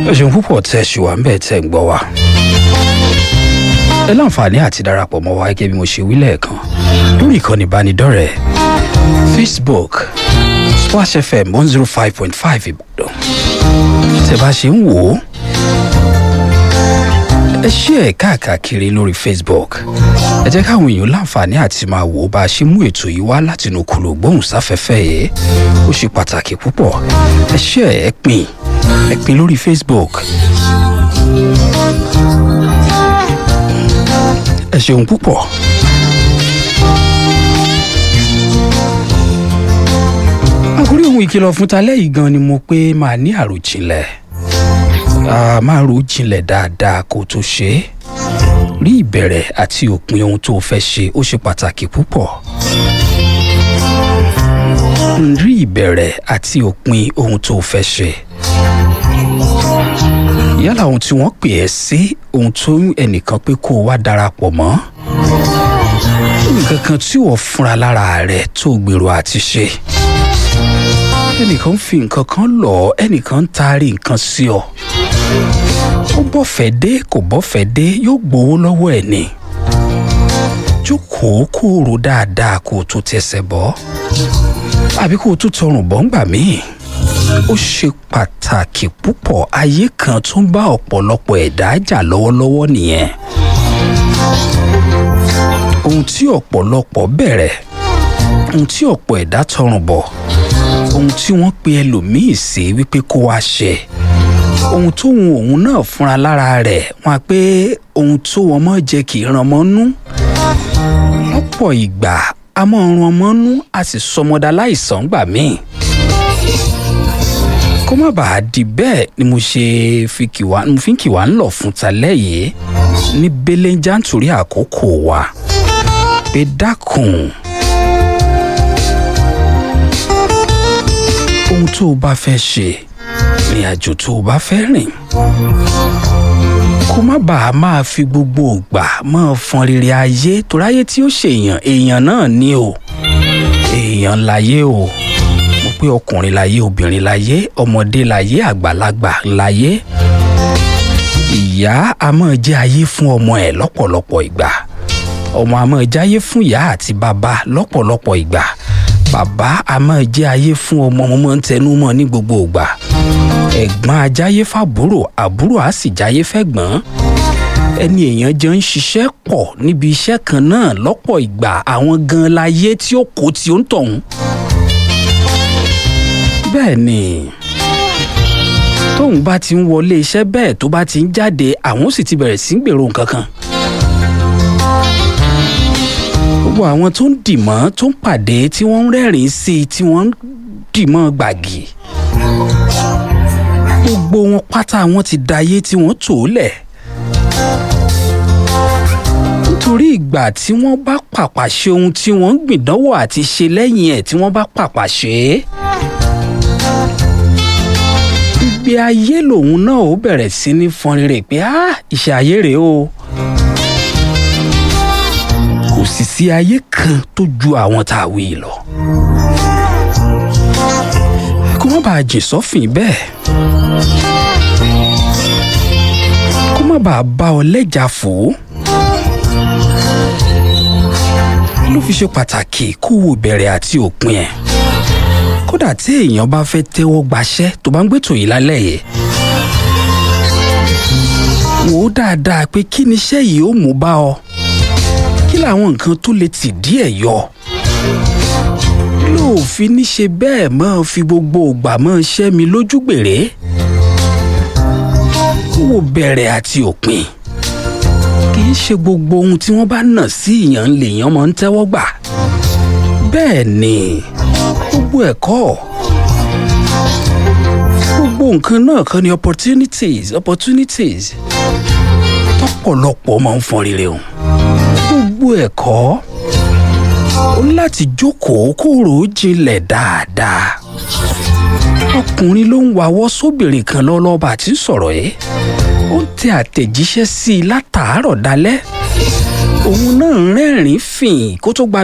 ẹ ṣeun púpọ̀ tẹ́ ẹ ṣì wà ń bẹ̀ tẹ́ ẹ ń gbọ́ wa. ẹ láǹfààní àti darapọ̀ mọ́ wa gẹ́gẹ́ bí mo ṣe wí lẹ́ẹ̀kan lórí ìkànnì ìbánidọ́rẹ̀ẹ́ facebook splash fm one zero five point five ìbàdàn tẹ́ bá ṣe ń wò ó ẹ ṣí ẹ káàkiri lórí facebook ẹ jẹ́ káwọn èèyàn láǹfààní àti máa wò ó bá a ṣe mú ètò yìí wá látinú kùlò gbóhùnsáfẹ́fẹ́ yìí ó ṣe pàtàkì púpọ̀ ẹ ṣí ẹ ẹ pín ẹ pín lórí facebook ẹ ṣeun púpọ̀. àkórí ohun ìkìlọ̀ fún talẹ́ yìí gan ni mo pé máa ní àròjinlẹ̀ Ah, máa ro jinlẹ̀ dáadáa kó tó ṣe é rí ìbẹ̀rẹ̀ àti òpin ohun tó o fẹ́ ṣe ó ṣe pàtàkì púpọ̀ rí ìbẹ̀rẹ̀ àti òpin ohun tó o fẹ́ ṣe yálà ohun tí wọ́n pè ẹ́ sí ohun tó ẹnìkan pé kó o wá darapọ̀ mọ́ nǹkan kan tí wọ́n fúnra lára rẹ̀ tó gbèrò àti ṣe ẹnìkan fi nǹkan kan lọ ẹnìkan ń taari nǹkan sí ọ ó bọ́fẹ̀ dé kò bọ́fẹ̀ dé yóò gbowó lọ́wọ́ ẹ̀ ni jókòó kó o rò dáadáa kó o tó tẹsẹ̀ bọ́ àbí kó o tún tọrùn bọ́ ńgbà míì ó ṣe pàtàkì púpọ̀ ayé kan tó ń bá ọ̀pọ̀lọpọ̀ ẹ̀dá jà lọ́wọ́lọ́wọ́ nìyẹn ohun tí ọ̀pọ̀lọpọ̀ bẹ̀rẹ̀ ohun tí ọ̀pọ̀ ẹ̀dá tọrùn bọ̀ ohun tí wọ́n pe ẹlòmíì sí wípé kó wá ṣe ohun tóun òun náà fúnra lára rẹ̀ wọ́n á pé ohun tó wọn mọ́ jẹ́ kì í ran mọ́ nú lọ́pọ̀ ìgbà a mọ́ ran ọmọ nú a sì sọmọdà láìsàn gbà míì kó má bàa di bẹ́ẹ̀ ni mo ṣe fi kì wá mo fi ń kì wá ń lọ fún talẹ́ yìí ní belenja nítorí àkókò wa pé dákun ohun tó o bá fẹ́ ṣe ìrìn àjò tó o bá fẹ́ rìn kó má bàa máa fi gbogbo ògbà máa fọn rere ayé torí ayé tí ó ṣèyàn èèyàn náà ni o èèyàn láyé o mo pé ọkùnrin láyé obìnrin láyé ọmọdé láyé àgbàlagbà láyé ìyá a máa jẹ́ ayé fún ọmọ ẹ̀ lọ́pọ̀lọpọ̀ ìgbà ọmọ a máa jáyé fún ìyá àti bàbá lọ́pọ̀lọpọ̀ ìgbà bàbá a máa jẹ́ ayé fún ọmọ mo máa ń tẹnu mọ́ ní gbogbo ìgbà ẹ̀gbọ́n ajáyé fàbúrò àbúrò á sì jáyé fẹ́gbọ́n ẹni èèyàn jọ ń ṣiṣẹ́ pọ̀ níbi iṣẹ́ kan náà lọ́pọ̀ ìgbà àwọn gan láyé tí ó kó tí ó ń tọ̀hún. bẹ́ẹ̀ ni tóun bá ti ń wọlé iṣẹ́ bẹ́ẹ̀ tó bá ti ń jáde àwọn sì ti bẹ̀rẹ̀ sí ń gbèrò nǹkan kan gbogbo àwọn tó ń dìmọ́ tó ń pàdé tí wọ́n ń rẹ́rìn-ín sí i tí wọ́n ń dìmọ́ gbàgì gbogbo wọn pátá wọn ti dayé tí wọ́n tò ó lẹ̀ nítorí ìgbà tí wọ́n bá pàpà ṣe ohun tí wọ́n ń gbìdánwò àti ṣe lẹ́yìn ẹ̀ tí wọ́n bá pàpà ṣe é ìgbé ayé lòun náà ó bẹ̀rẹ̀ sí ní fọn rere pé ah ìṣe ayé rèé o kò sì sí ayé kan tó ju àwọn tá a wí lọ. kó má bàa jìn sọ́fìn bẹ́ẹ̀. kó má bàa bá ọ lẹ́jà fò ó. ló fi ṣe pàtàkì kó wo ìbẹ̀rẹ̀ àti òpin ẹ̀. kódà tí èèyàn bá fẹ́ tẹ́wọ́ gbaṣẹ́ tó bá ń gbé tòyí lálẹ́ yìí wò ó dáadáa pé kí ni iṣẹ́ yìí ó mú bá ọ kí làwọn nǹkan tó lè tì díẹ̀ yọ lóòfin ní ṣe bẹ́ẹ̀ máa fi gbogbo ògbà máa ṣẹ́ mi lójú gbèrè wò bẹ̀rẹ̀ àti òpin kì í ṣe gbogbo ohun tí wọ́n bá nà sí ìyàn lèèyàn máa ń tẹ́wọ́ gbà bẹ́ẹ̀ ni gbogbo ẹ̀kọ́ gbogbo nǹkan náà kan ni opportunities opportunities tọ́pọ̀lọpọ̀ máa ń fọn rere o gbogbo ẹ̀kọ́ ó láti jókòó kó rò ó jinlẹ̀ dáadáa ọkùnrin ló ń wawọ́ sóbìnrin kan lọ́lọ́ba àti sọ̀rọ̀ yìí ó ń tẹ àtẹ̀jíṣẹ́ sí i látàárọ̀ dalẹ́ òun náà ń rẹ́rìn-ín fìn kó tó gba